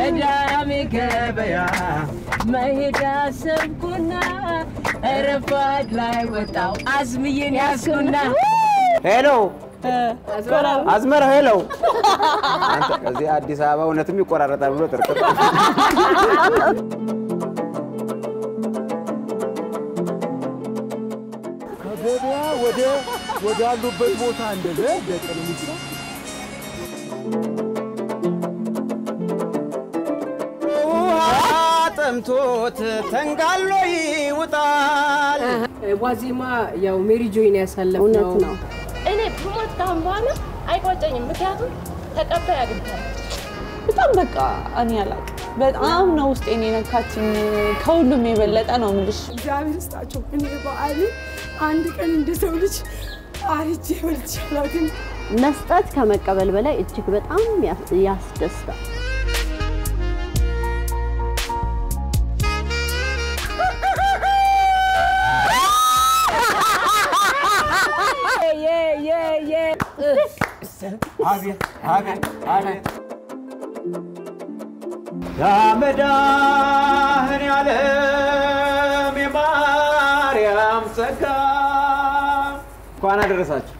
ቅዳሜ ገበያ መሄድ አሰብኩና ረፋድ ላይ ወጣው አዝምዬን ያስኩና ሄሎ አዝመራ ሄሎ። አንተ ከዚህ አዲስ አበባ እውነትም ይቆራረጣል ብሎ ጥርጥር ከገበያ ወደ ወዳሉበት ቦታ እንደዚህ ደቀን ውሃ ጠምቶት ተንጋሎ ይውጣል። ዋዜማ ያው ሜሪ ጆይን ያሳለፍ እውነት ነው። እኔ ብሞት ካሁን በኋላ አይቆጨኝም። ምክንያቱም ተቀባይ አግኝታለሁ። በጣም በቃ እኔ አላውቅም። በጣም ነው ውስጤን የነካችኝ። ከሁሉም የበለጠ ነው የምልሽ። እግዚአብሔር ይስጣቸው። እኔ በዓልን አንድ ቀን እንደ ሰው ልጅ አርጄ በልቼ አላውቅም። መስጠት ከመቀበል በላይ እጅግ በጣም ያስ- ያስደስታል። አቤት አቤት አቤት ያመዳህን ያለም የማርያም ጸጋ እንኳን አደረሳችሁ።